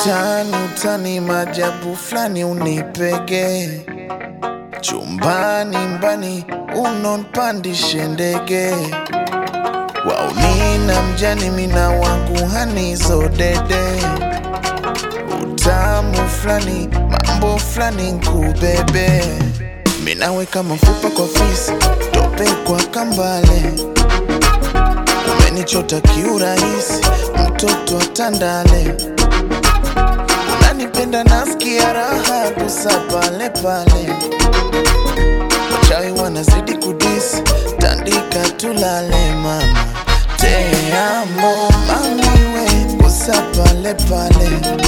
Utani utani majabu fulani unipege chumbani mbani unonpandishe ndege waunina mjani mina wangu hanizo dede utamu fulani mambo fulani nkubebe minaweka mafupa kwa fisi tope kwa kambale umenichota kiurahisi mtoto atandale unanipenda nasikia raha kusa pale pale wachawi wanazidi kudisi tandika tulale mama teamo mamiwe kusa pale pale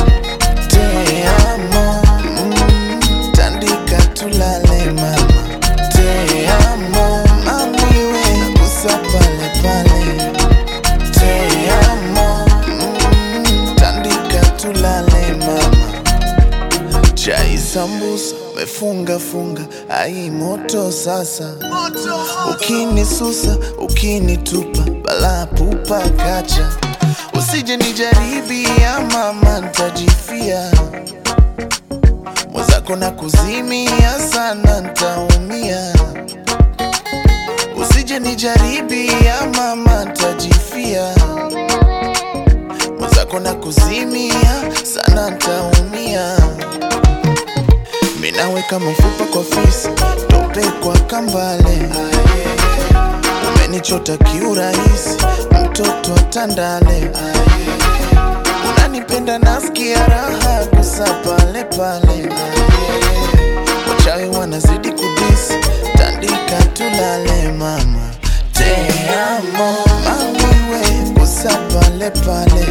teamo mm, tandika tulale mama teamo mamiwe kusa pale pale teamo mm, tandika tulale mama chai sambusa mefunga funga ai moto sasa ukinisusa ukinitupa bala pupa kacha usije nijaribia mama ntajifia mwenzako na kuzimia sana ntaumia usije nijaribia mama ntajifia mwenzako na kuzimia sana ntaumia minaweka mafupa kwa fisi tope kwa kambale umenichota kiurahisi mtoto atandale unanipenda nasikia raha kusa pale pale wachawi wanazidi kudisi tandika tulale mama teamo mamiwe kusa pale pale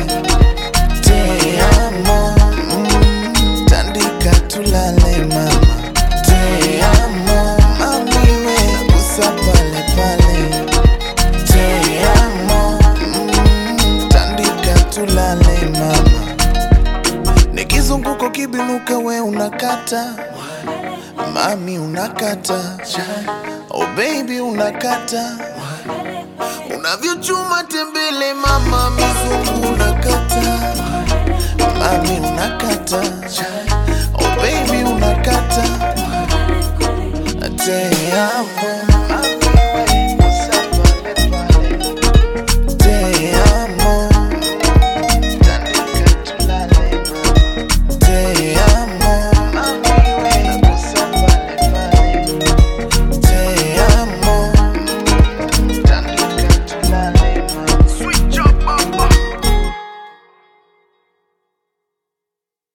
teamo mm, tandika tulale mama teamo mamiwe kusa pale pale teamo mm, tandika tulale mama nikizunguko kibinuka we unakata mami unakata oh baby unakata unavyochuma tembele mama mizungu unakata mami unakata oh baby unakata te amo